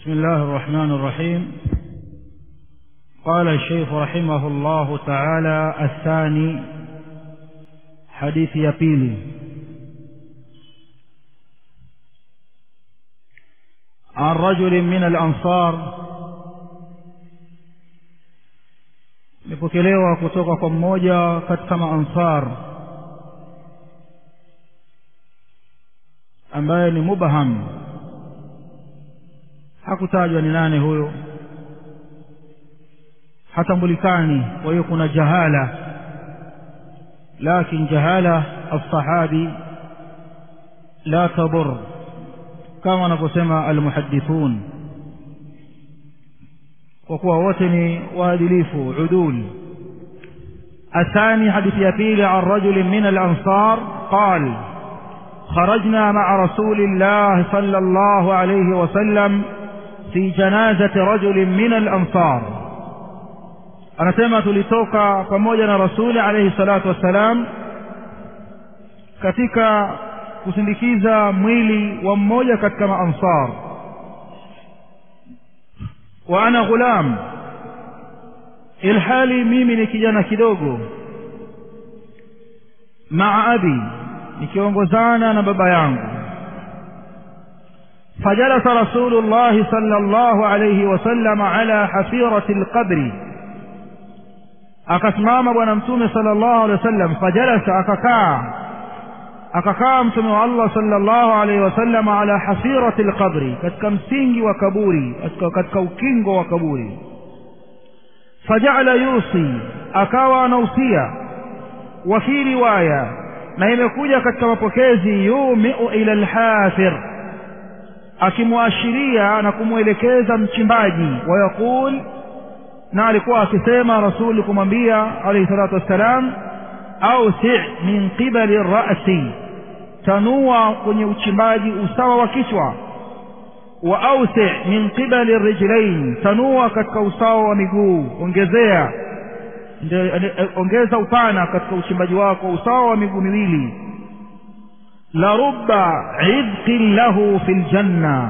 بسم الله الرحمن الرحيم قال الشيخ رحمه الله تعالى الثاني حديث يبيلي عن رجل من الأنصار imepokelewa kutoka kwa mmoja katika maansar ambaye ni mubham hakutajwa ni nane huyo hatambulikani kwa hiyo kuna jahala lakin jahala alsahabi la tadur kama wanavyosema almuhadithun kwa kuwa wote ni waadilifu udul الثاني حديث يبيل عن رجل من الأنصار قال خرجنا مع رسول الله صلى الله عليه وسلم في جنازة رجل من الأنصار anasema tulitoka pamoja na rasuli alayhi salatu wassalam katika kusindikiza mwili wa mmoja katika maansar wa ana ghulam ilhali mimi ni kijana kidogo maa abi nikiongozana na baba yangu فجلس رسول الله صلى الله عليه وسلم على حفيرة القبر akasimama bwana mtume sallallahu alaihi wasallam fajalasa akakaa akakaa mtume wa Allah sallallahu alaihi wasallam ala hafirati alqabri katika msingi wa kaburi katika, katika ukingo wa kaburi fajala yusi akawa anausia wa fi riwaya na imekuja katika mapokezi yumiu ila alhafir akimwashiria na kumwelekeza mchimbaji wayaqul na alikuwa akisema rasuli kumwambia alayhi salatu wassalam ausi min qibali rasi tanua kwenye uchimbaji usawa wa kichwa wa ausi min qibali rijlain tanua katika usawa wa miguu ongezea ongeza upana katika uchimbaji wako usawa wa miguu miwili la rubba idqin lahu fi ljanna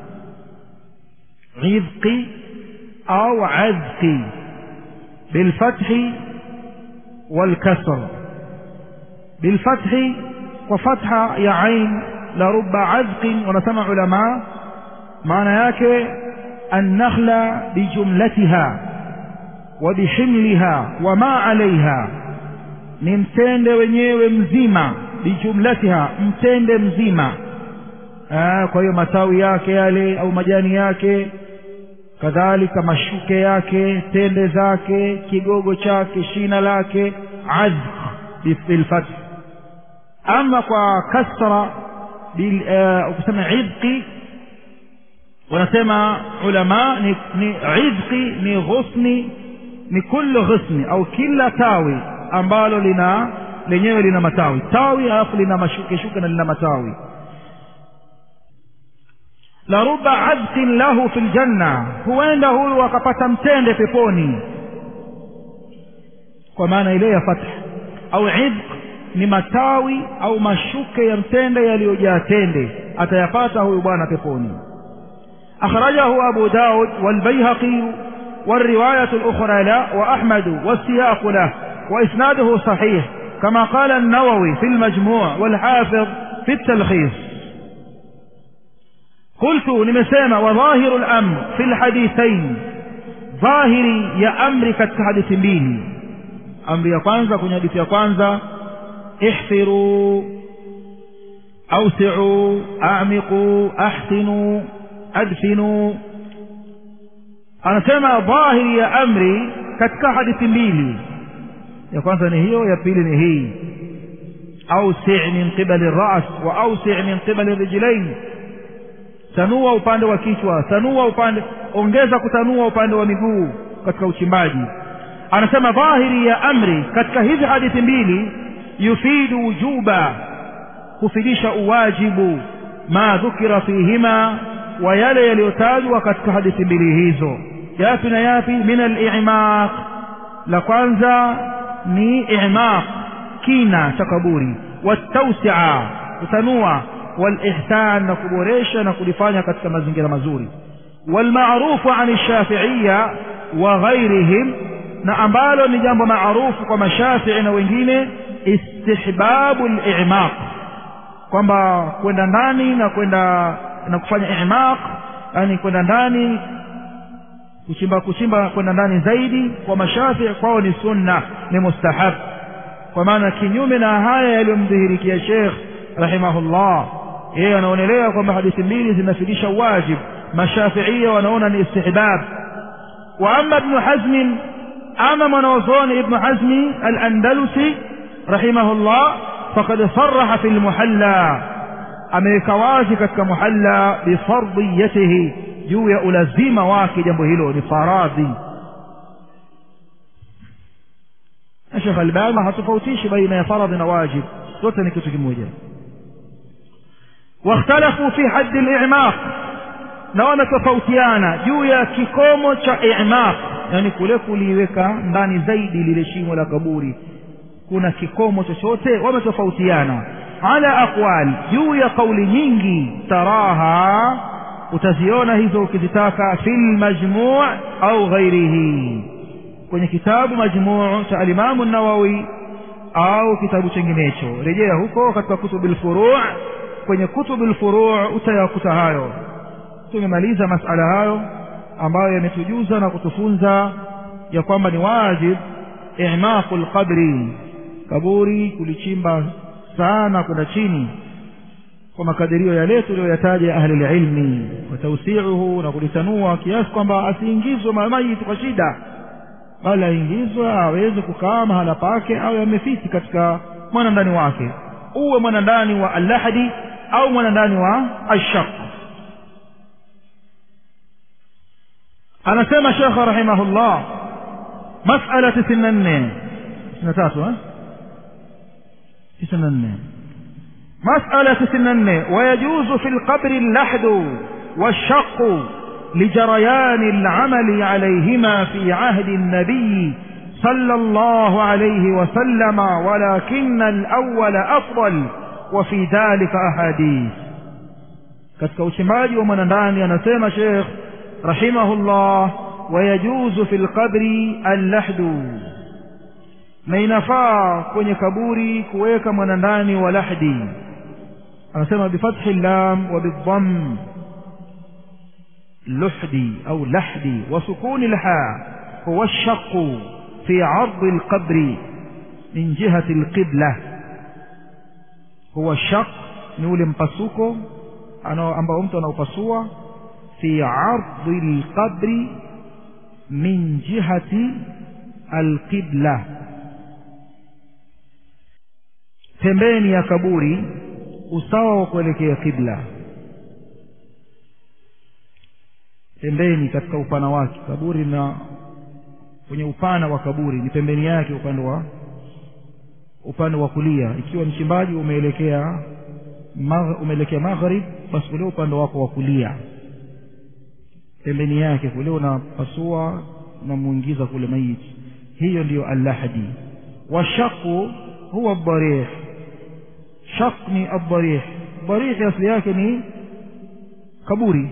idqi أو عذق بالفتح والكسر بالفتح وفتح يا عين لرب عذق ونسمع علماء معنى yake النخلة بجملتها وبحملها وما عليها ni mtende wenyewe mzima bijumlatiha mtende mzima kwa hiyo matawi yake yale au majani yake kadhalika mashuke yake tende zake kigogo chake shina lake azq bilfath ama kwa kasra ukisema idqi wanasema ulama ni, ni idqi ni ghusni ni kullu ghusni au kila tawi ambalo lina lenyewe lina matawi tawi alafu lina mashuke shuke na lina matawi la ruba adqin lahu fil janna huenda huyu akapata mtende peponi kwa maana ile ya fath au idq ni matawi au mashuke ya mtende yaliyojaa tende atayapata huyu bwana peponi akhrajahu abu daud walbayhaqi والرواية الأخرى لا وأحمد والسياق له وإسناده صحيح كما قال النووي في المجموع والحافظ في التلخيص قلت nimesema وظاهر الأمر في الحديثين ظاهري ya amri katika hadithi mbili amri ya kwanza kwenye hadithi ya kwanza ihfiru awsi'u a'miqu ahsinu adfinu anasema dhahiri ya amri katika hadithi mbili ya kwanza ni hiyo ya pili ni hii awsi' min qibali ar-ra's wa awsi' min qibali ar-rijlayn tanua upande wa kichwa tanua upande ongeza kutanua upande wa miguu katika uchimbaji anasema dhahiri ya amri katika hizi hadithi mbili yufidu wujuba kufidisha uwajibu ma dhukira fihima wa yale yaliyotajwa katika hadithi mbili hizo yapi na yapi min al-i'maq la kwanza ni i'maq kina cha kaburi watawsi'a kutanua walihsan na kuboresha na kulifanya katika mazingira mazuri والمعروف عن الشافعية وغيرهم na ambalo ni jambo maarufu kwa mashafii na wengine istihbabu limaq kwamba kwenda ndani na kwenda na kufanya imaq yani kwenda ndani kuchimba kuchimba kwenda ndani zaidi kwa mashafii kwao ni sunna ni mustahab kwa maana kinyume na haya yaliyomdhihirikia shekh rahimahullah yeye anaonelea kwamba hadithi mbili zinafidisha wajib mashafiia wanaona ni istihbab wa ama ibnu hazmin ama mwanaozoni ibnu hazmi alandalusi rahimahullah fakad saraha fi lmuhalla ameweka wazi katika muhalla bifardiyatihi juu ya ulazima wake jambo hilo ni faradhi shekh albani hatofautishi baina ya faradhi na wajib zote ni kitu kimoja واختلفوا في حد الإعماق na wametofautiana juu ya kikomo cha imaq yani kule kuliweka ndani zaidi lile shimo la kaburi kuna kikomo chochote wametofautiana ala aqwal juu ya kauli nyingi taraha utaziona hizo ukizitaka fi lmajmuu au ghairihi kwenye kitabu majmuu cha alimamu nawawi au kitabu chenginecho rejea huko katika kutubu lfuruu kwenye kutubu lfuruu utayakuta hayo tumemaliza masala hayo ambayo yametujuza na kutufunza ya kwamba ni wajib imaqu lqabri kaburi kulichimba sana kwenda chini kwa makadirio yale tuliyoyataja ya ahli lilmi watausiuhu na kulitanua kiasi kwamba asiingizwe mamayiti kwa shida bali aingizwe aweze kukaa mahala pake au yamefiti katika mwanandani wake uwe mwanandani wa allahadi au mwanandani wa ashaq anasema shekhe rahimahullah masala tisini na nne tisini na tatu tisini na nne مسألة تسنن ويجوز في القبر اللحد والشق لجريان العمل عليهما في عهد النبي صلى الله عليه وسلم ولكن الأول أفضل وفي ذلك أحاديث katika uchimbaji wa mwanandani anasema shekh rahimahullah wayajuzu fi lqabri allahdu na inafaa kwenye kaburi kuweka mwanandani wa lahdi anasema bifathi llam wa bidham luhdi au lahdi wa sukuni lha huwa lshaqu fi ardi lqabri min jihati lqibla huwa shaq ni ule mpasuko ambao mtu anaupasua fi ardi lqabri min jihati alqibla pembeni ya kaburi usawa wa kuelekea kibla pembeni katika upana wake kaburi na kwenye upana wa kaburi ni pembeni yake upande wa upande wa kulia ikiwa mchimbaji umeelekea mag, umeelekea maghrib basi kule upande wako wa kulia pembeni yake kule unapasua unamuingiza kule maiti hiyo ndiyo allahdi washaku huwa dharih shaq ni adharih dharih asli yake ni kaburi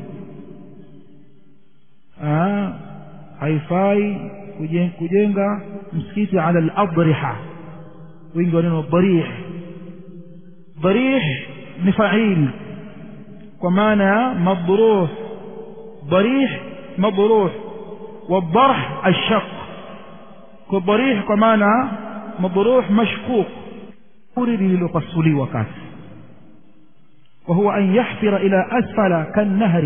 haifai kujenga msikiti ala ladriha wingi wa neno dharih dharih ni fail kwa maana ya madruh dharih madruh والضرح الشق كالضريح كمانا مضروح مشقوق أريد للقصلي وكاس وهو أن يحفر إلى أسفل كالنهر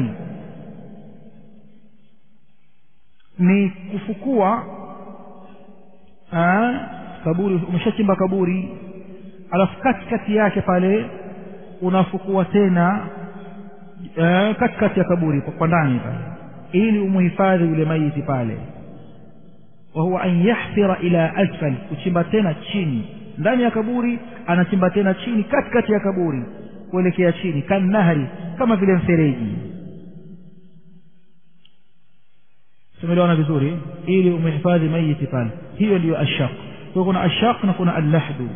ni kufukua kaburi umeshachimba kaburi alafu katikati yake pale unafukua tena katikati ya kaburi kwa ndani pale ili umuhifadhi yule maiti pale wa huwa an yahfira ila asfal kuchimba tena chini ndani ya kaburi anachimba tena chini katikati ya kaburi kuelekea chini kannahari kama vile mfereji tumeliona vizuri ili umehifadhi maiti pale hiyo ndiyo ashaq kwa kuna ashaq na kuna allahdu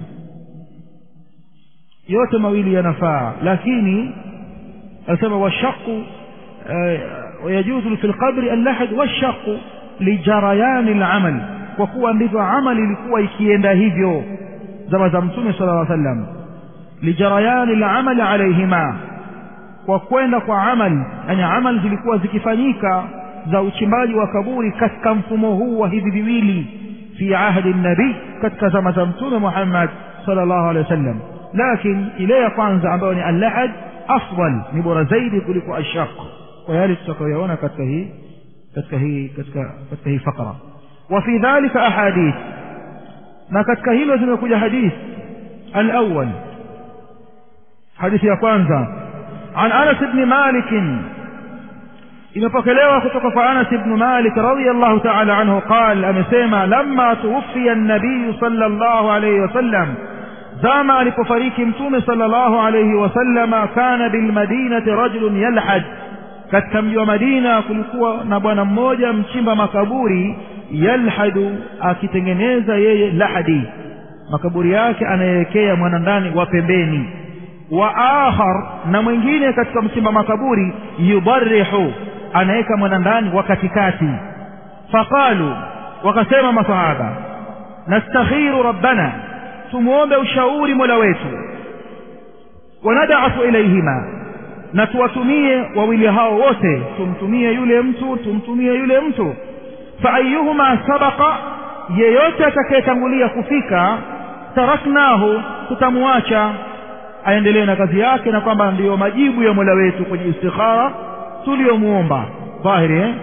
yote mawili yanafaa lakini anasema washaqu ويجوز في القبر اللحد والشق لجريان العمل kwa kuwa ndivyo amali ilikuwa ikienda hivyo zama za mtume sala llaw sallam lijarayani lamali alaihima kwa kwenda kwa amal yani amal zilikuwa zikifanyika za uchimbaji wa kaburi katika mfumo huu wa hivi viwili fi ahdi nabii katika zama za mtume muhammad sala llahu alehi wasallam lakin ile ya kwanza ambayo ni allahad afdal ni bora zaidi kuliko ashaq kwa yale tutakayoyaona katika hii katika hii katika katika hii fakra وفي ذلك أحاديث ما قد كهيلو زمكوجا حديث الأول حديث يا كwanza عن أنس بن مالك imepokelewa kutoka kwa Anas ibn Malik radhiyallahu ta'ala anhu qal amesema lamma tuwfiya an-nabiy sallallahu alayhi wasallam zama alipofariki mtume sallallahu alayhi wasallama kana bil madinati rajulun yalhad katika mji wa Madina kulikuwa na bwana mmoja mchimba makaburi yalhadu akitengeneza yeye lahadi makaburi yake anayewekea mwanandani wa pembeni wa akhar na mwingine katika mchimba makaburi yubarihu anaweka mwanandani wa katikati faqalu wakasema masahaba nastakhiru rabbana tumwombe ushauri mola wetu wanadaafu ilaihima na tuwatumie wawili hao wote tumtumie yule mtu tumtumie yule mtu faayuhuma sabaqa yeyote atakayetangulia kufika taraknahu tutamwacha aendelee na kazi yake na kwamba ndiyo majibu ya mola wetu kwenye istikhara tuliyomuomba dhahiri eh?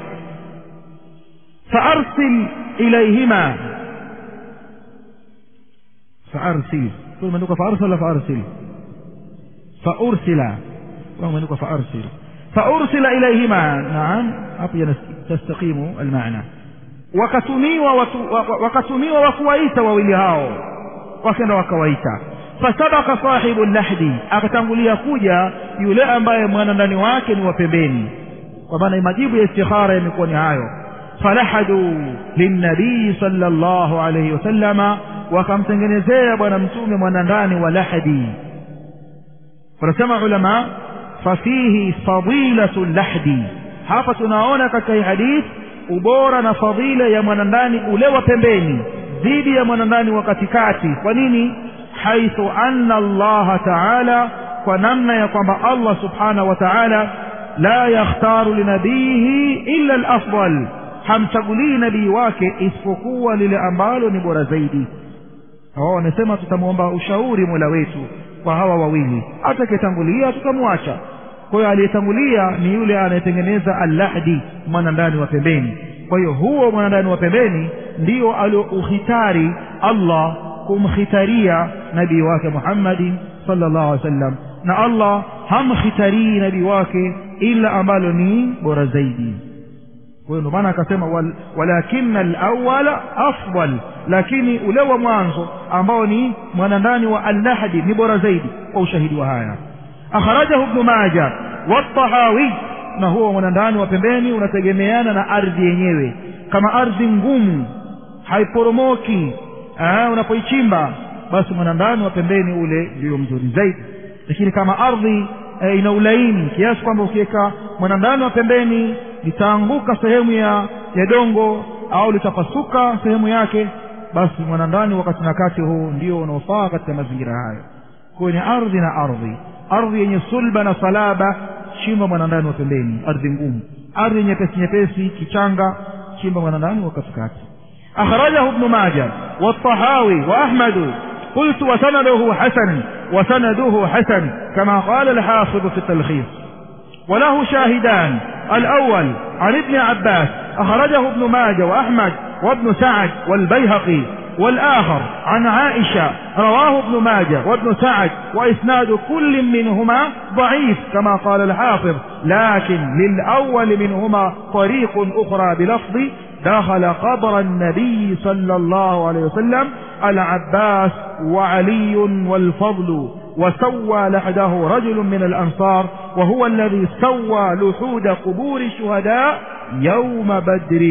faarsil ilaihima faarsil imeandikwa faarsil wala faarsil faursila imeandikwa faarsil faursila ilaihima naam hapo tastaqimu almaana wakatumiwa watu, wakatumiwa wakuwaita wawili hao wakenda wakawaita fasabaka sahibu lahdi akatangulia kuja yule ambaye mwanandani wake ni wa pembeni kwa maana majibu ya istikhara yamekuwa ni hayo falahadu linnabii sallallahu alayhi wasallama wakamtengenezea bwana mtume mwanandani wa lahdi wanasema ulama fafihi fadilatu lahdi hapa tunaona katika hii hadith ubora na fadhila ya mwanandani ule wa pembeni dhidi ya mwanandani wa katikati kwa nini haithu anna allaha taala kwa namna ya kwamba allah subhanahu wa taala la yakhtaru linabiyihi illa alafdal hamchagulii nabii wake isipokuwa lile ambalo ni bora zaidi hawa wanasema tutamwomba ushauri mola wetu kwa hawa wawili atakayetangulia tutamwacha kwa hiyo aliyetangulia ni yule anayetengeneza allahdi mwanandani wa pembeni kwa hiyo huo mwanandani wa pembeni ndio aliouhitari allah kumkhitaria nabii wake muhammadin sallallahu alaihi wasallam na allah hamkhitarii nabii wake ila ambalo ni bora zaidi kwa hiyo ndio maana akasema wal, walakina alawala afdal lakini ule wa mwanzo ambao ni mwanandani wa allahdi ni bora zaidi kwa ushahidi wa haya akhrajahu ibnu maja watahawi na huo mwanandani wa pembeni unategemeana na ardhi yenyewe kama ardhi ngumu haiporomoki unapoichimba basi mwanandani wa pembeni ule ndio mzuri zaidi lakini kama ardhi e, ina ulaini kiasi kwamba ukiweka mwanandani wa pembeni litaanguka sehemu ya ya dongo au litapasuka sehemu yake basi mwanandani wakati na kati huu ndio unaofaa katika mazingira hayo kwenye ardhi na ardhi ardhi yenye sulba na salaba chimba mwanandani wa pembeni ardhi ngumu ardhi nyepesi nyepesi kichanga chimba mwanandani wa katikati akhrajahu ibnu maja والطحاوي وأحمد قلت وسنده حسن وسنده حسن كما قال الحافظ في التلخيص وله شاهدان الأول عن ابن عباس أخرجه ابن ماجه وأحمد وابن سعد والبيهقي والآخر عن عائشة رواه ابن ماجه وابن سعد وإسناد كل منهما ضعيف كما قال الحافظ لكن للأول منهما طريق أخرى بلفظ دخل قبر النبي صلى الله عليه وسلم العباس وعلي والفضل وسوى لحده رجل من الأنصار وهو الذي سوى لحود قبور الشهداء يوم بدر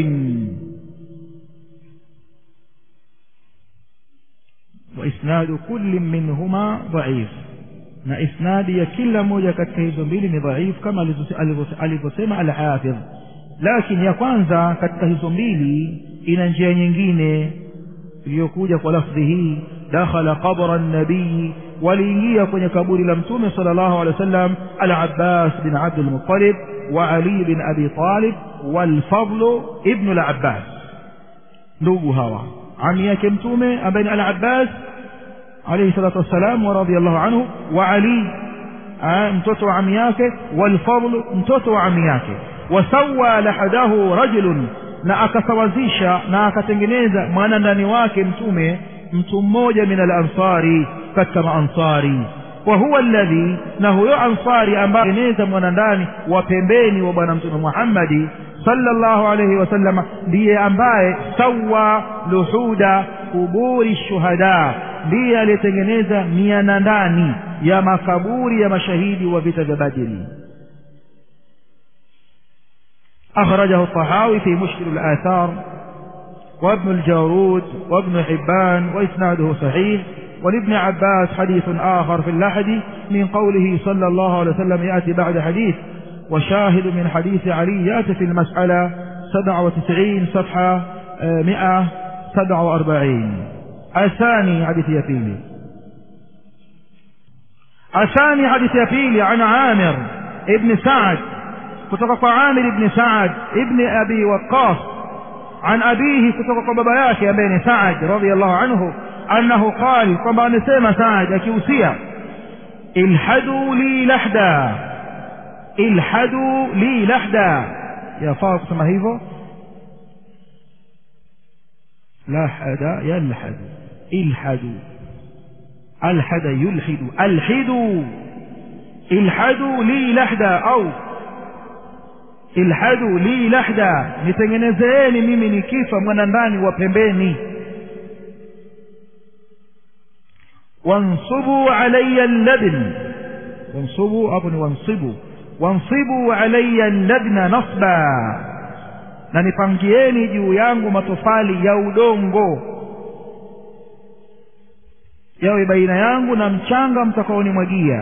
وإسناد كل منهما ضعيف na isnadi ya kila moja katika hizo mbili ni dhaifu kama alivyosema alhafidh lakini ya kwanza katika hizo mbili ina njia nyingine iliyokuja kwa lafdhi hii dakhala qabra nabii waliingia kwenye kaburi la mtume sala llahu alehi wa sallam alabbas bin abdulmutalib wa ali bin abi talib walfadlu ibnu labbas ndugu hawa ami yake mtume ambaye ni alabbas alaihi salatu wassalam wa radiallahu anhu wa ali mtoto wa ami yake walfadlu mtoto wa ami yake wasawa lahadahu rajulun na akasawazisha na akatengeneza mwana ndani wake mtume mtu mmoja min alansari katika maansari wa huwa alladhi na huyo ansari ambaye eneza mwana ndani wa pembeni wa bwana mtume muhammadi sallallahu alayhi wasallam ndiye ambaye sawa luhuda kuburi shuhada ndiye aliyetengeneza miana ndani ya makaburi ya mashahidi wa vita vya badiri أخرجه الطحاوي في مشكل الآثار وابن الجارود وابن حبان وإسناده صحيح ولابن عباس حديث آخر في اللحد من قوله صلى الله عليه وسلم يأتي بعد حديث وشاهد من حديث علي يأتي في المسألة 97 صفحة 147 الثاني حديث يفيلي الثاني حديث يفيلي عن عامر ابن سعد kutoka kwa Amir ibn Saad ibn Abi Waqqas an abihi kutoka kwa baba yake ambaye ni Saad radhiyallahu anhu annahu qala kwamba amesema Saad akihusia ilhadu li lahda ilhadu li lahda yafaa kusema hivyo lahada yalhadu ilhadu alhada yulhidu alhidu ilhadu li lahda au ilhadu li lahda nitengenezeeni mimi nikifa mwana ndani wa pembeni wansubu alayya labn wansubu hapo ni wansibu wansibu alayya labna nasba na nipangieni juu yangu matofali ya udongo yawe baina yangu na mchanga mtakaonimwagia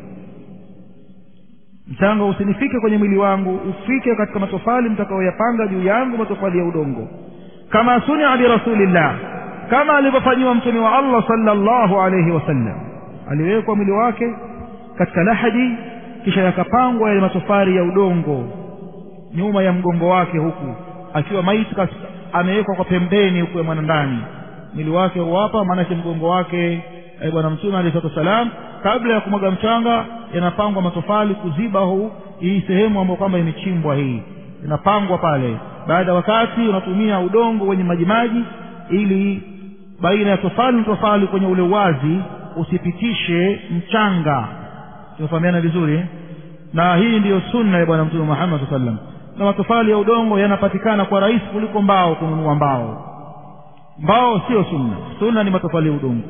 mchanga usinifike kwenye mwili wangu ufike katika matofali mtakaoyapanga juu yangu matofali ya udongo kama sunia birasulillah kama alivyofanyiwa mtume wa allah sallallahu alayhi wasallam aliwekwa mwili wake katika lahadi kisha yakapangwa yale matofali ya udongo nyuma ya mgongo wake huku akiwa maiti amewekwa kwa pembeni huku ya mwanandani mwili wake huwapa maanake mgongo wake bwana mtume alayhi salatu wassalam kabla ya kumwaga mchanga yanapangwa matofali kuziba huu hii sehemu ambayo kwamba imechimbwa hii inapangwa pale baada ya wakati unatumia udongo wenye majimaji ili baina ya tofali na tofali kwenye ule uwazi usipitishe mchanga tunafahamiana vizuri na hii ndiyo sunna ya bwana mtume muhammad saa sallam na matofali ya udongo yanapatikana kwa rahisi kuliko mbao kununua mbao mbao sio sunna sunna ni matofali ya udongo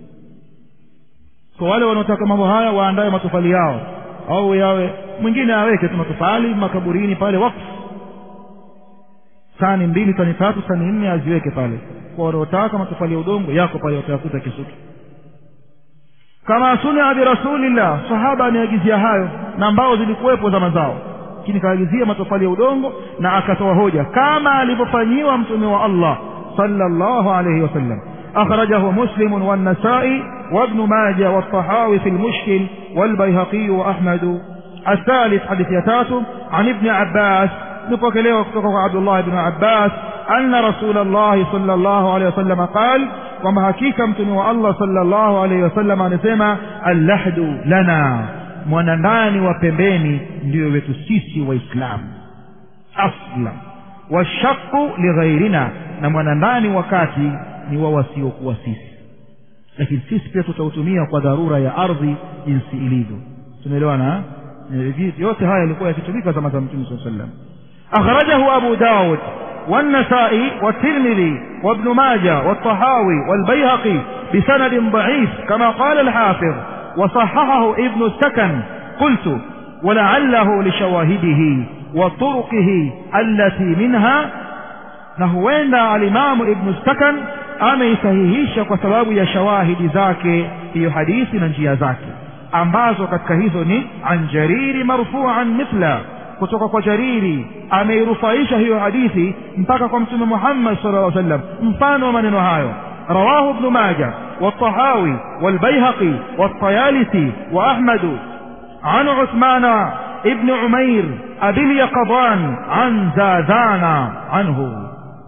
kwa wale wanaotaka mambo haya waandae matofali yao au yawe mwingine aweke tu matofali makaburini pale wakfu tani mbili tani tatu tani nne aziweke pale kwa wanaotaka matofali ya udongo yako pale watayakuta kisutu kama sunia birasulillah sahaba ameagizia hayo na mbao zilikuwepo zama zao lakini kaagizia matofali ya udongo na akatoa hoja kama alivyofanyiwa mtume wa allah sallallahu alayhi wasallam أخرجه مسلم والنسائي وابن ماجه والطحاوي في المشكل والبيهقي وأحمد الثالث حديث يتاتم عن ابن عباس نفكليه عبد الله بن عباس أن رسول الله صلى الله عليه وسلم قال وما حقيقة متنوى الله صلى الله عليه وسلم anasema اللحد لنا mwanandani wa pembeni ndio wetu sisi waislamu asla washaku lighairina na mwanandani wakati ni wa wasiokuwa sisi lakini sisi pia tutautumia kwa dharura ya ardhi jinsi ilivyo tumeelewana yote haya yalikuwa yakitumika zama za mtume saa sallam akhrajahu abu daud والنسائي والترمذي وابن ماجه والطحاوي والبيهقي بسند ضعيف كما قال الحافظ وصححه ابن السكن قلت ولعله لشواهده وطرقه التي منها نهوين الإمام ابن السكن ameisahihisha kwa sababu ya shawahidi zake hiyo hadithi na njia zake ambazo katika hizo ni an jariri marfuan mithla kutoka kwa jariri ameirufaisha hiyo hadithi mpaka kwa mtume muhammad sala llaw sallam mfano wa maneno hayo رواه ابن ماجه والطحاوي والبيهقي والطيالسي وأحمد عن عثمان ابن عمير أبي اليقظان عن زادان عنه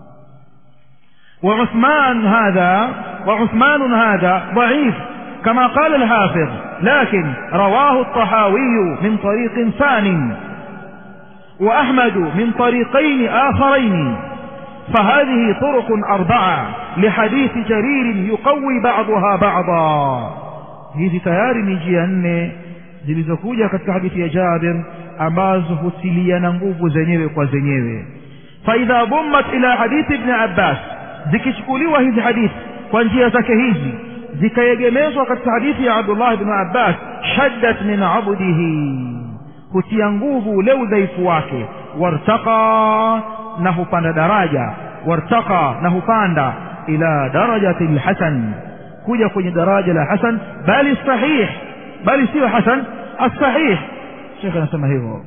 وعثمان هذا وعثمان هذا ضعيف كما قال الحافظ لكن رواه الطحاوي من طريق ثان وأحمد من طريقين آخرين فهذه طرق أربعة لحديث جرير يقوي بعضها بعضا hizi tayari ni njia nne zilizokuja katika hadithi ya jabir ambazo hutiliana nguvu zenyewe kwa zenyewe faidha dhummat ila hadithi ibni abbas zikichukuliwa hizi hadithi kwa njia zake hizi zikaegemezwa katika hadithi ya abdullah bni abbas shaddat min abdihi hutia nguvu ule udhaifu wake wartaqa na hupanda daraja wartaqa na hupanda ila darajati lhasan kuja kwenye daraja la hasan bali sahih bali siyo hasan الصحيح شيخ anasema hivyo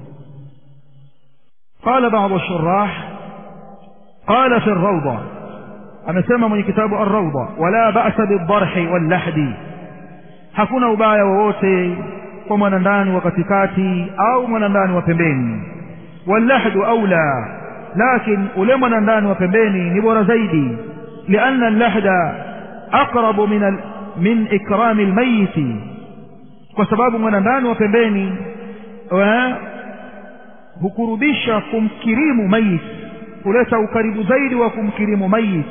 قال بعض الشراح قال في الروضة amesema mwenye kitabu الروضة ولا بأس بالضرح واللحد hakuna ubaya wowote kwa mwanandani wa katikati au mwanandani wa pembeni wallahdu aula lakin ule mwanandani wa pembeni ni bora zaidi lianna allahda aqrabu min, al, min ikrami lmayiti kwa sababu mwanandani wa pembeni wa, hukurubisha kumkirimu mayit huleta ukaribu zaidi wa kumkirimu mayit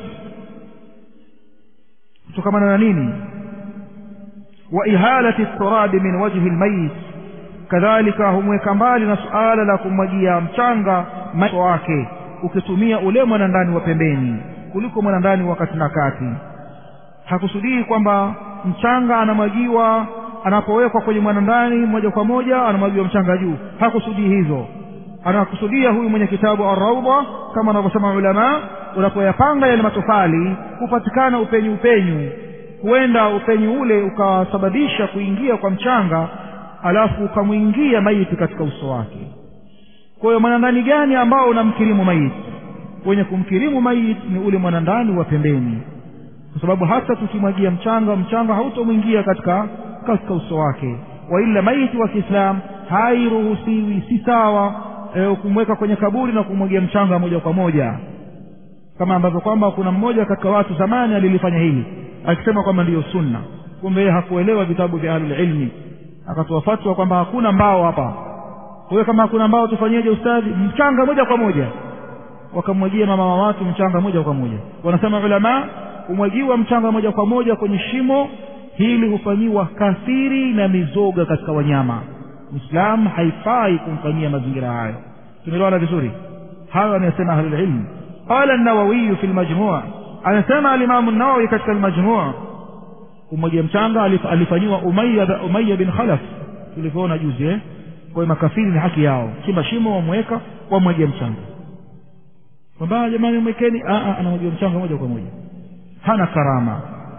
kutokamana na nini wa ihalati turabi min wajhi lmayit kadhalika humweka mbali na suala la kumwagia mchanga macho wake ukitumia ule mwanandani wa pembeni kuliko mwanandani wa kati na kati hakusudii kwamba mchanga anamwagiwa anapowekwa kwenye mwanandani moja kwa moja anamwagiwa mchanga juu hakusudii hizo anakusudia huyu mwenye kitabu arraudha kama anavyosema ulama unapoyapanga yale matofali hupatikana upenyu upenyu huenda upenyu ule ukasababisha kuingia kwa mchanga alafu ukamwingia maiti katika uso wake kwa hiyo mwanandani gani ambao unamkirimu maiti wenye kumkirimu maiti ni ule mwanandani wa pembeni kwa sababu hata tukimwagia mchanga mchanga hautomwingia katika katika uso wake waila maiti wa kiislamu hairuhusiwi si sawa e, kumweka kwenye kaburi na kumwagia mchanga moja kwa moja kama ambavyo kwamba kuna mmoja katika watu zamani alilifanya hili akisema kwamba ndiyo sunna kumbe yeye hakuelewa vitabu vya ahlulilmi akatoa fatwa kwamba hakuna mbao hapa kwa hiyo kama hakuna mbao tufanyeje ustadhi mchanga moja kwa moja wakamwagia mama wa watu mchanga moja kwa moja wanasema ulama humwagiwa mchanga moja kwa moja kwenye shimo hili hufanyiwa kafiri na mizoga katika wanyama mwislamu haifai kumfanyia mazingira hayo tumeelewana vizuri hayo anayosema ahlulilmi qala nawawiyu fi lmajmua anasema alimamu nawawi katika lmajmua kumwagia mchanga alifanyiwa umaya, umaya bin khalaf tulivyoona juzi eh? kwa makafiri ni haki yao chimba shimo wamweka wamwagia mchanga kwamba jamani mwekeni anamwagia mchanga moja kwa moja hana karama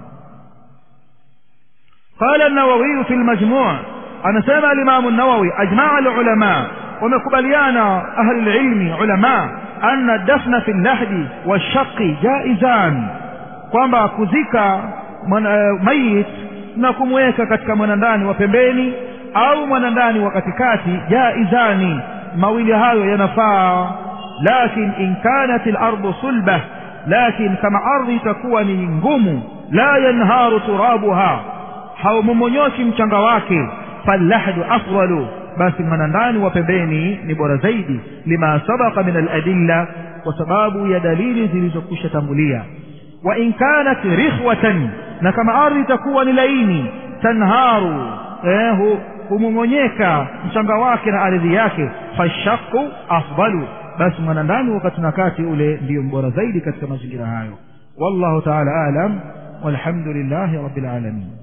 قال النووي في المجموع أنا سمع الإمام النووي أجمع العلماء ومقبليان أهل العلم علماء أن الدفن في اللحد والشق جائزان kwamba kuzika mayit na kumweka katika mwanandani wa pembeni au mwanandani wa katikati jaizani mawili hayo yanafaa lakin in kanat lardu sulbah lakin kama ardhi itakuwa ni ngumu la yanharu turabuha haumomonyoki mchanga wake fallahdu afdalu basi mwanandani wa pembeni ni bora zaidi lima sabaka min aladilla kwa sababu ya dalili zilizokwisha tangulia wa in kanat rikhwatan na kama ardhi itakuwa ni laini tanharu eh, humong'onyeka mchanga wake na ardhi yake fashaku afdalu basi mwanandani wakati na kati ule ndiyo mbora zaidi katika mazingira hayo wallahu taala alam walhamdulillahi rabbil alamin